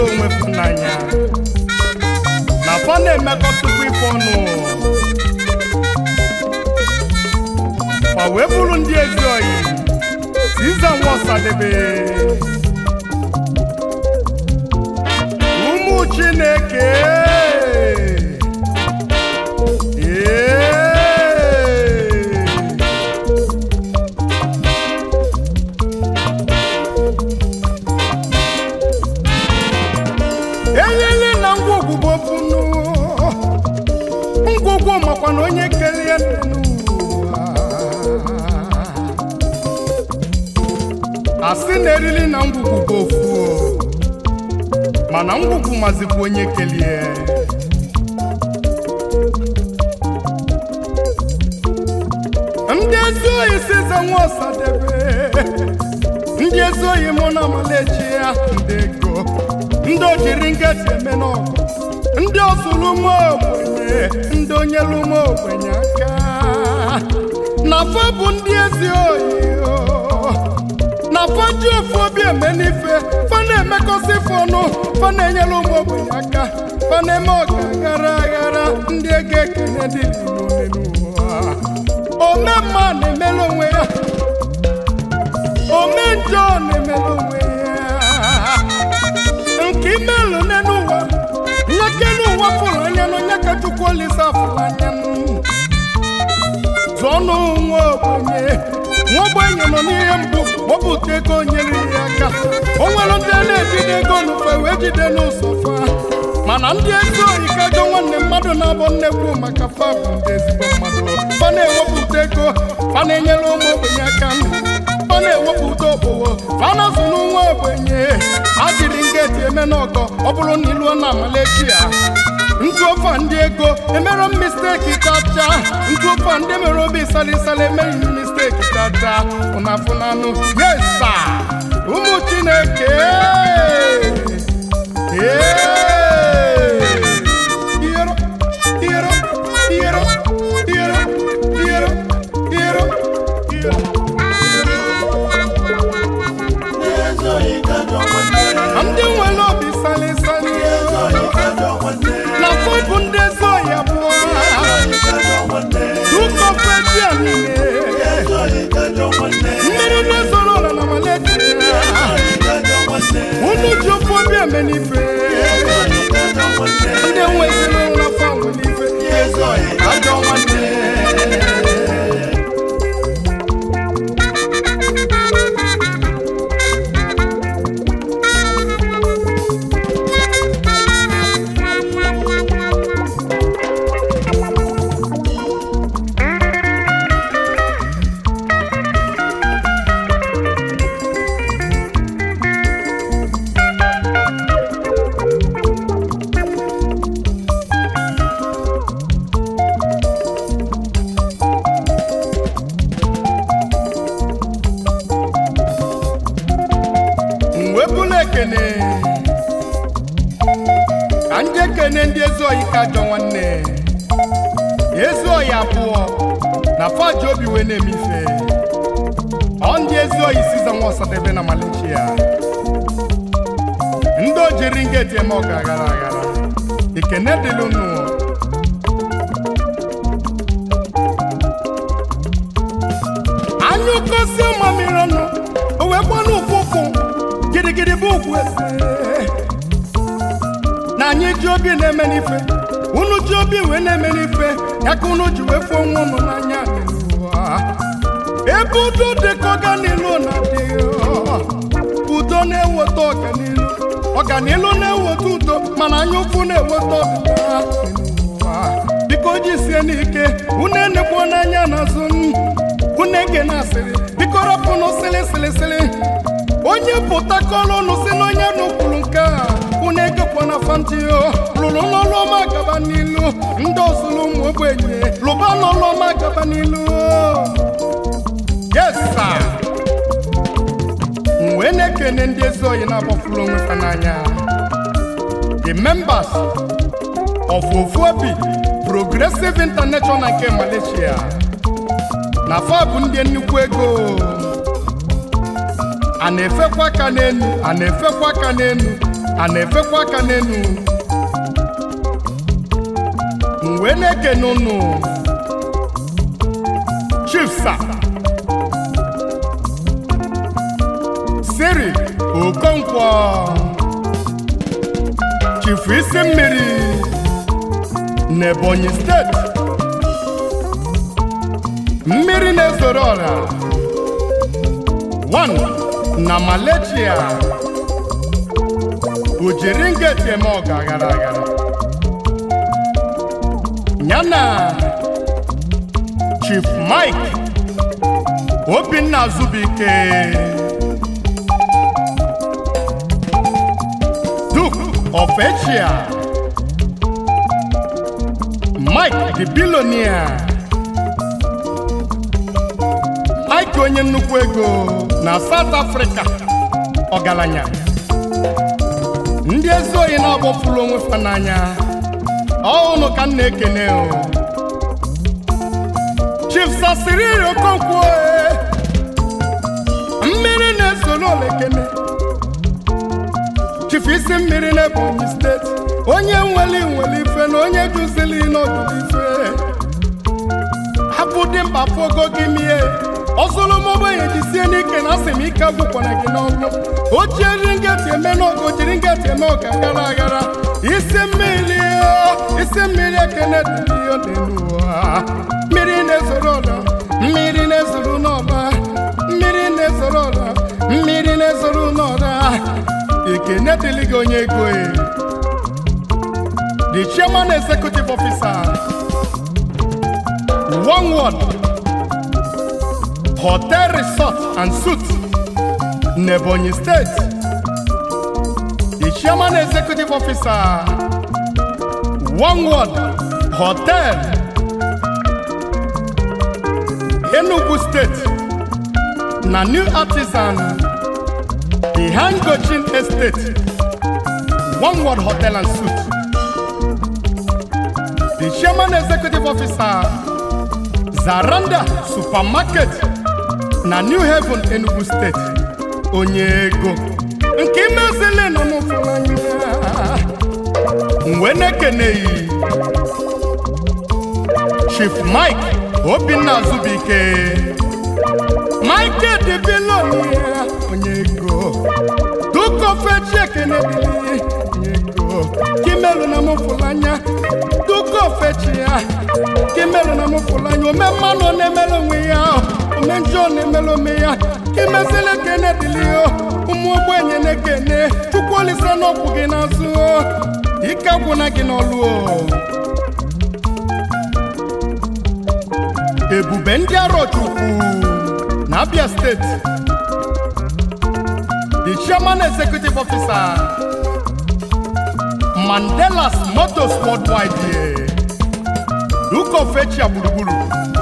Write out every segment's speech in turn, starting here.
fụlụ onwe fụ n'anya na fa na-emekọtụkwa ife ọnụ ma wee bụrụ ndị ezi oyi Siza Nwosadebe ụmụ Chineke ee enyela na ngwugwu bụ ofunu ngwugwu makwa na onye kere ya n'ụwa asị na erili na ngwugwu bụ ofu o. mana ngwugwu mazikwa onye kelie ndị ezi oyi siza nwa ọsadebe ndị ezi oyi mụ na amalechi ya ndị ego ndị ojiri nkịtị eme n'ọgụ ndị ọsụrụ ụmụ ogbenye ndị onyelu ụmụ ogbenye aka na fa bụ ndị ezi oyi o. na fa ji ofu obi eme n'ife fa na-emekọsị ife ọnụ fa na-enyere ụmụ ogbenye aka fa na-eme ọga aghara aghara ndị ego ekene dị n'ime n'ụwa ome mma na-emere onwe ya ome njọ na-emere onwe ya nke imelụ n'ụwa nyeke n'ụwa fụrụ anya n'onye ka chukwu olise afụrụ anya zụọnụ nwa ogbenye nwa ogbenye nọ n'ihe mbụ wepụta ego nyere ya aka o nwere ndị a na-ejide ego n'ufe wee jide n'ụzọ fa mana ndị ezi oyi kajọ nwanne mmadụ na-abụ nnekwu maka fa bụ ndị ezigbo mmadụ fa na-ewepụta ego fa na-enyere ụmụ ogbenye aka fa na-ewepụta okpogho fa na-azụ nwa ogbenye a jiri ngeti eme n'ọgọ ọ bụrụ na iluo na amalechi ya ntụ ofe ndị ego emere m misteki chacha ntụ ofe ndị mere obi salisali emeghị m misteki chacha ụnafụnanụ yesa ụmụ chineke Ee! Iyero, iyero, iyero, iyero, iyero, iyero, iyero. ndị nwere obi salisali na fọbụ ndị ezi oyi abụọ dukọfetia niile mmiri na-ezoro ụlọ na maleti unu ji ofe obi eme n'ife ndị nweziri ụlọ fanwe n'ife ezi oyi ajọ nwanne mwebụla ekene ka ndị ekene ndị ezi oyi ka ajọ nwanne ezi oyi abụọ na faji obi wee na-eme ife ọ ndị ezi oyi siza nwa ọsadebe na Malaysia ndị ojiri ngeti eme ọga aghara aghara ekene dịlụ nụ anya ụkọsi mamiri ọnụ o wee gbanụ ụkwụkwụ gidigidi bụ ugwu eze na anyị ji obi na-eme n'ife unu ji obi wee na-eme n'ife ya ka unu ji wee fụọ nwa unu n'anya n'ụwa ebe udo dị ka ọganilu na-adịghị udo na-eweta ọganilu ọganilu na-eweta udo mana anya ụfụ na-eweta ọdịda n'ụwa biko jisie n'ike unu enekwa n'anya n'azụ m unu ege na asịrị biko rapụnụ sịlị sịlị sịlị onye pụtakọrọ unu si n'onye n'ụkwuru nke a unu egekwa na fantio lụrụ n'ọlụ ọma gaba n'ilu ndị ọzụlụ ụmụ ogbenye lụba n'ọlụ ọma gaba n'ilu yes sir m wee na-ekene ndị ezi oyi na-agbafuru onwe fa n'anya the members of ofuobi progressive international nke malaysia na fa bụ ndị nnukwu ego a na-efekwa aka n'enu a na-efekwa aka n'enu a na-efekwa aka n'enu m wee na-ekene unu chief sa siri okonkwo chief isi mmiri n'ebonyi steeti mmiri na-ezoro ọra 1 na Malaysia o jiri ngeti eme ọga aghara aghara yana Chief Mike Obinna Azubike Duke of Echia Mike the billionaire Mike onye nnukwu ego na South Africa ọgaranya ndị ezi oyi na-agbọpụrụ onwe fa n'anya ọhụrụ ka m na-ekene o Chief Sasiriri Okonkwo e, mmiri na-esoro olekene Chief isi mmiri na Ebonyi steeti onye nwere nwere ife na onye juzili n'ọdụdụ ife hapụ dị mkpa fogo gị mie ọzụlụ m ogbenye jisie n'ike na asị m ike agwụkwana gị n'ọgwụ o jiri ngeti eme n'oge o jiri ngeti eme ọga gara agara isi mmiri o, isi mmiri ekene dịrị ihe n'elu ụwa mmiri na-ezoro ọla mmiri na-ezoro n'ọba mmiri na-ezoro ọla mmiri na-ezoro n'ọla ekene dịrị gị onye ego e the chairman executive officer one word hotel resort and suit n'ebonyi state the chairman executive officer one word hotel enugu state na new artisan behind gochin estate one word hotel and suit the chairman executive officer zaranda supermarket na new haven enugu steeti onye ego nke imezili nọ n'ụfụrụ anya mgbe na-ekeneghị chief mike obinna azubike mike debilonia onye ego dukofechi ekene bili onye ego kimelu na mụfụrụ anya dukofechi ya kimelu na mụfụrụ anya ome mmanụ na-emere onwe ya ome njọ na-emere ome ya kimezili ekene dịlị ụmụ ogbenye na-ekene chukwu olise n'ọkwụ gị n'azụ ike agwụna gị n'ọlụ ebube ndị arọchukwu na abia steeti the chairman executive officer mandelas motors worldwide duke of echia gburugburu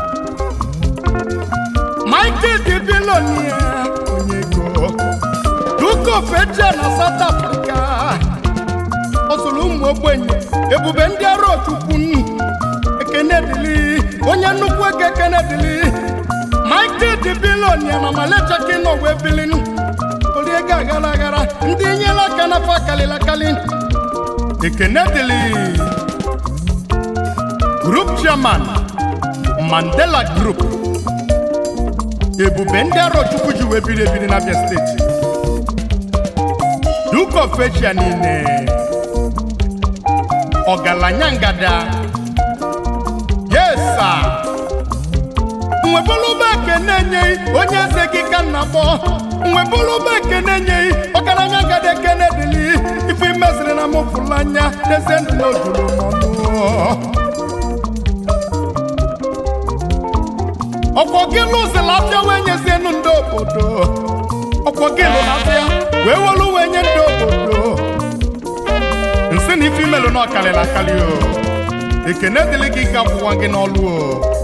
michael dibilonia onye ego duke of echia na south africa ọzụrụ ụmụ ogbenye ebube ndị arọchukwu ekene dịlị onye nnukwu ego ekene dịlị michael dibilonia na malechaki nọ wee bilinu ori ego aghara aghara ndị nyere aka n'afọ akalịla akali ekene dịlị group chairman mandela group ebube ndị arọchukwu ji wee biri ebiri n'abịa steeti duke of echia niile ọgaranya ngada yesa nwebụlụba ekene enyeghị onye eze gị ka nna kpọ nwebụlụba ekene enyeghị ọgaranya ngada ekene dịlị ife imeziri na mụfụrụ anya n'eze ndụ na ojuru mọnụ ọkwọ gị lụzila afịa wee nyezienu ndị obodo ọkwọ gị lụrụ afịa wee welu wee nye ndị obodo nsị na ife imelụ na ọkalịla akali o ekene dịrị gị ka akwụwa gị n'ọlụ o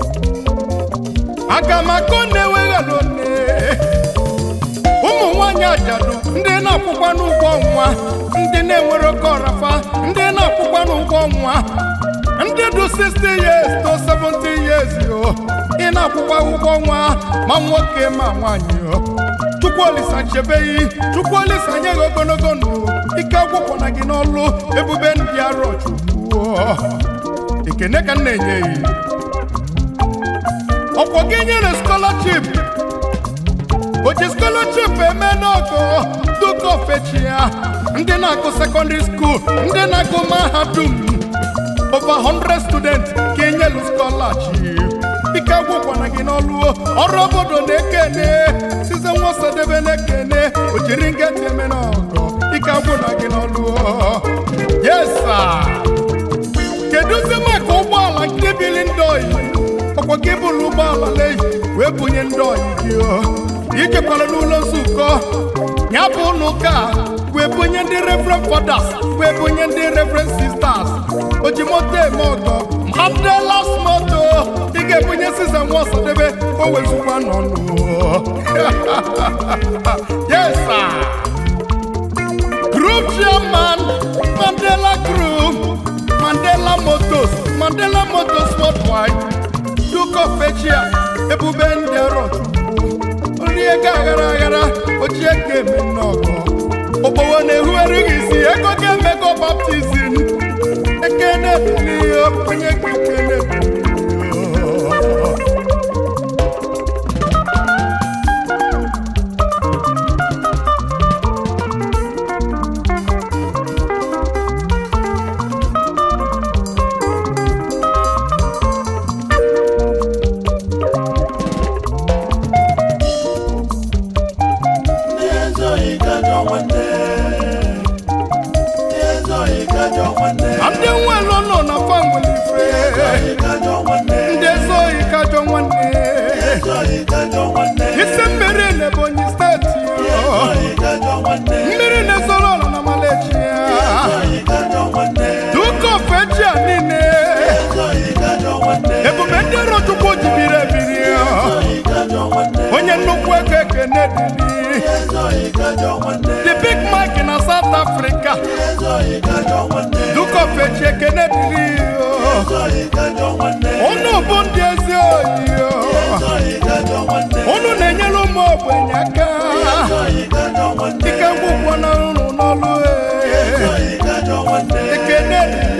aga m akọ na-eweghalụ nne ụmụ nwanyị ajadu ndị na-akwụkwa n'ụgwọ ọnwa ndị na-enwere oke ọrafa ndị na-akwụkwa n'ụgwọ ọnwa ndị dị 60 years to 70 years o ị na-akwụkwa ụgwọ ọnwa ma nwoke ma nwaanyị o chukwu olisa chebeghị chukwu olisa nye gị ogologo ndụ ike agwụkwọna gị n'ọlụ ebube ndị arọ chukwu ekene ka m na-enye gị ọkwọ gị nyere scholarship oji scholarship eme n'ọgụ duka ofechi ya ndị na-agụ secondary school ndị na-agụ mahadum over 100 students ka enyelu scholarship ike agwụkwana gị n'ọlụ ọrụ obodo na-ekene size nwasadebe na-ekene o jiri ngeti eme n'ọgụ ike agwụna gị n'ọlụ yes sir kedụzi maka ụgbọala nke bili ndị oyi ọkwa gị bụrụ ụgbọala leyi wee bunye ndị oyi gị ijekwara n'ụlọ nzukọ ya bụ ụlọ ụka wee bunye ndị reverend fathers wee bunye ndị reverend sisters o ji moto eme ọgọ mandelas moto ị ga-ebunye size nwa ọsadebe o wezụkwa n'ọnụ yes sir group chairman mandela group mandela motors mandela motors worldwide duke of echia ebube ndị arọ chukwu nri ego aghara aghara ochie ka eme nnọkọ ogbowo na-ehugharị gị isi ego ga-emego baptizim ekene bilihe onye ka ekene bilihe Ndị ezoghị gajọ nwanne. Ndị ezoghị gajọ nwanne. ma ndị nwelu nọ na fanwelife Ezoghị gajọ nwanne. ndị ezoghị kajọ nwanne Ezoghị gajọ nwanne. isi mmiri na ebonyi steeti Ezoghị gajọ nwanne. mmiri na-ezoro ọla na malechi ya Ezoghị gajọ nwanne. duke of echia niile Ezoghị gajọ nwanne. ebube ndị iro chukwu jibiri ebiri Ezoghị gajọ nwanne. onye nnukwu ego ekene dịbi Ezoghị gajọ nwanne. the big mike na south africa Ezoghị gajọ nwanne. duke of echi ekene dịri Ezoghị gajọ nwanne. unu bụ ndị ezi oyi Ezoghị gajọ nwanne. unu na-enyere ụmụ ogbenye aka Ezoghị gajọ nwanne. ike ngwụkwọ na unu n'ọlụ Ezoghị gajọ nwanne. ekene dịri